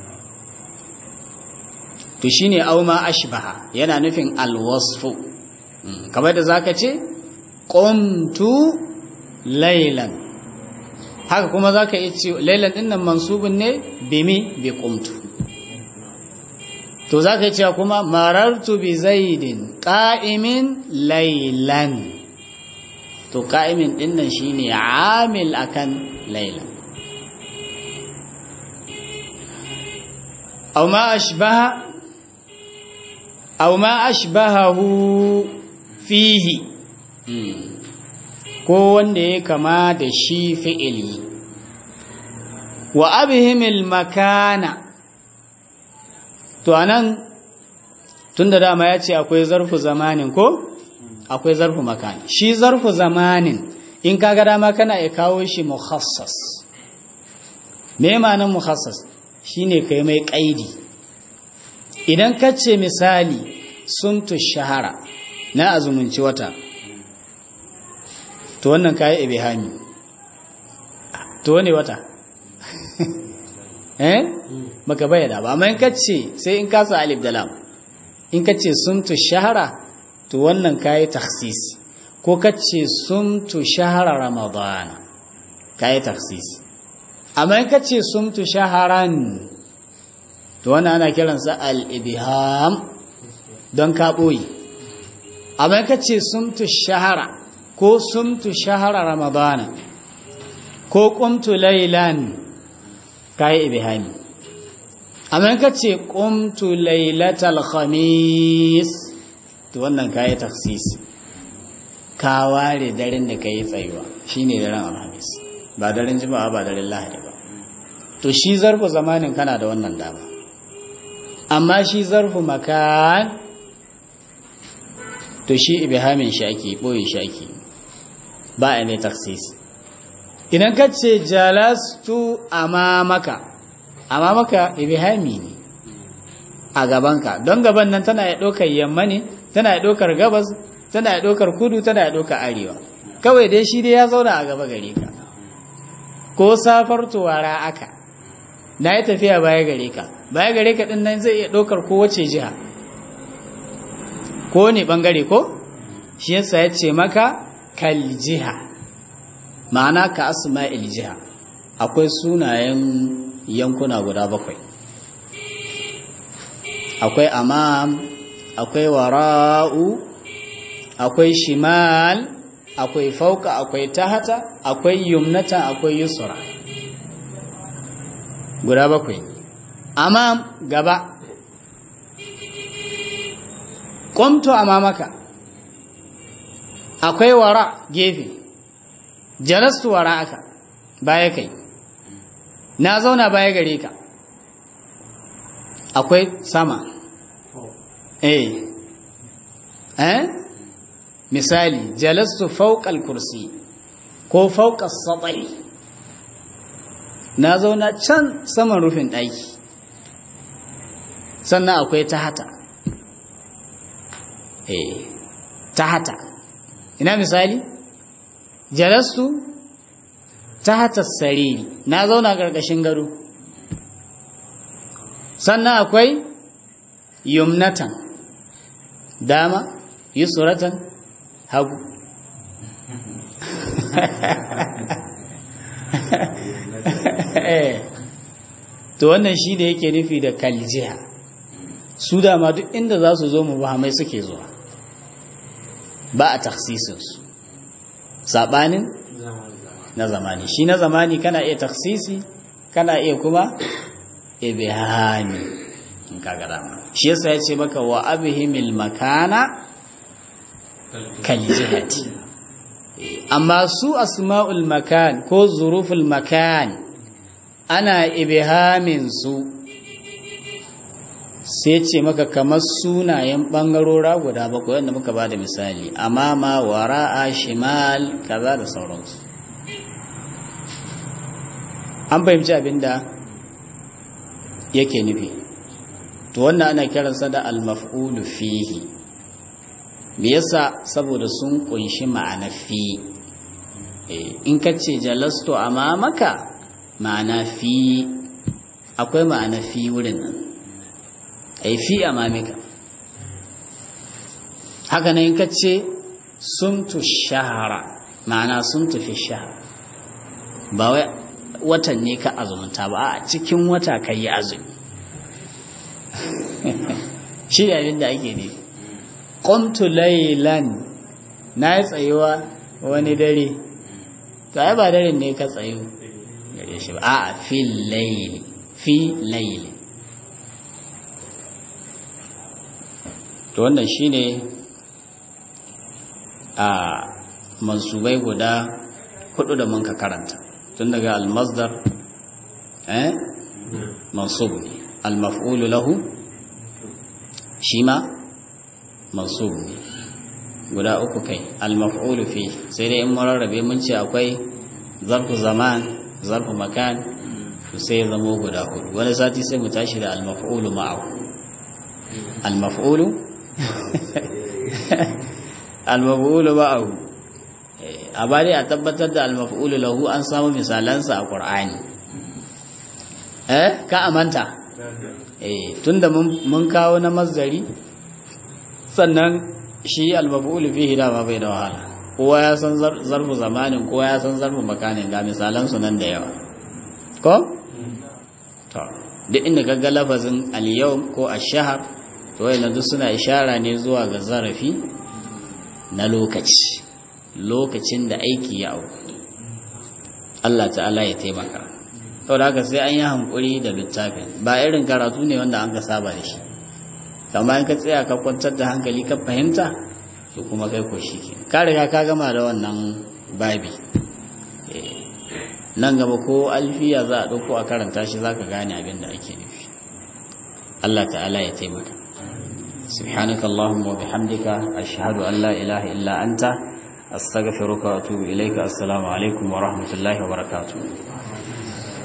to shine auma ashbaha yana nufin alwasfu kamar da zaka ce qumtu laylan haka kuma zaka iya ce laylan din nan mansubun ne bimi bi qumtu to za ka cewa kuma marartu bi zaidin ƙa'imin lailan to ƙa'imin ɗinnan shi ne amil akan lailan au ma ashbaha au ma ashbahahu fihi ko wanda ya kama da shi fi'ili wa abihimil makana to anan tunda dama ya ce akwai zarfu zamanin ko akwai zarfu makani shi zarfu zamanin in kaga dama kana ya kawo shi mukhassas me ma'anar mukhassas shine kai mai kaidi idan ka ce misali sumtu shahara na azumunci wata to wannan kayi ibihami to wane wata eh baka bayyana ba amma in kace sai in kasa alif da lam in kace sumtu shahara to wannan kayi takhsis ko kace sumtu shahara ramadan kayi takhsis amma in kace sumtu shaharan to wannan ana kiransa al-ibham don ka boye amma in kace sumtu shahara ko sumtu shahara ramadan ko qumtu laylan kayi ibhami amma ka ce qumtu lailatal khamis to wannan kayi takhsis ka ware daren da kai tsayuwa shine daren alhamis ba daren juma'a ba daren lahadi ba to shi zarfu zamanin kana da wannan dama amma shi zarfu makan to shi ibhamin shi ake boye shi ake ba a mai takhsis idan ka ce jalastu amamaka amamaka ibhami ne a gabanka don gaban nan tana ya ɗaukar yamma ne tana ya ɗaukar gabas tana ya ɗaukar kudu tana ya ɗaukar arewa kawai dai shi dai ya zauna a gaba gare ka ko safar tuwara aka na yi tafiya baya gare ka baya gare ka ɗin nan zai iya ɗaukar kowace jiha ko ne ɓangare ko shi yasa ya ce maka kal jiha ma'ana ka asma'il jiha akwai sunayen yankuna guda bakwai akwai amam akwai wara'u akwai shimal akwai fauka akwai tahata akwai yumnata akwai yusra guda bakwai amam gaba qumtu amamaka akwai wara gefe jalastu wara aka baya kai na zauna baya gare ka akwai sama eh eh misali jalastu fawqal kursi ko fawqas satai na zauna can saman rufin ɗaki sannan akwai tahata eh tahata ina misali jalastu tahata sariri na zauna gargashin gado sannan akwai yumnatan dama yusratan hagu to wannan shi da yake nufi da kaljiha su dama duk inda za su zo mu bahamai suke zuwa ba a taksisinsu saɓanin na zamani shi na zamani kana iya taksisi kana iya kuma ibihani in kaga dama shi yasa ya ce maka wa abihimil makana kaljihati amma su asma'ul makan ko zuruful makan ana ibihamin su sai ce maka kamar sunayen ɓangarora guda bakwai wanda muka ba da misali amama wara'a shimal kaza da sauransu an fahimci abinda yake nufi to wannan ana kiransa da al-maf'ulu fihi me yasa saboda sun kunshi ma'ana fi in ka ce jalastu amamaka ma'ana fi akwai ma'ana fi wurin nan ai fi amamika haka nan in ka ce sumtu shahara ma'ana sumtu fi shahara ba wai watan ne ka azumta ba a cikin wata ka yi azumi shi ne abin da ake ne qumtu laylan na yi tsayuwa wani dare to ai ba dare ne ka tsayu gare shi ba a fi layli fi layli to wannan shine a mansubai guda hudu da mun ka karanta tun daga almasdar eh mansub ne almaf'ulu lahu shi ma mansub ne guda uku kai almaf'ulu fi sai dai in mararrabe mun ce akwai zarfu zaman zarfu makan sai ya zamo guda hudu wani sati sai mu tashi da almaf'ulu ma'ahu almaf'ulu almaf'ulu ma'ahu a bari a tabbatar da almaf'ulu lahu an samu misalansa a qur'ani eh ka amanta eh tunda mun kawo na mazdari sannan shi almaf'ulu fihi da ba bai da wahala kowa ya san zarfu zamanin kowa ya san zarfu makanin ga misalan su nan da yawa ko to duk inda kaga lafazin al-yawm ko ash-shahr to wayannan duk suna ishara ne zuwa ga zarafi na lokaci lokacin da aiki ya auku Allah ta'ala ya taimaka saboda haka sai an yi hankuri da littafin ba irin karatu ne wanda an ka saba da shi kamar in ka tsaya ka kwantar da hankali ka fahimta to kuma kai ko shi ke ka riga ka gama da wannan babi nan gaba ko alfiya za a ɗauko a karanta shi za ka gane abin da ake nufi Allah ta'ala ya taimaka سبحانك اللهم وبحمدك أشهد أن لا إله إلا أنت أستغفرك وأتوب إليك السلام عليكم ورحمة الله وبركاته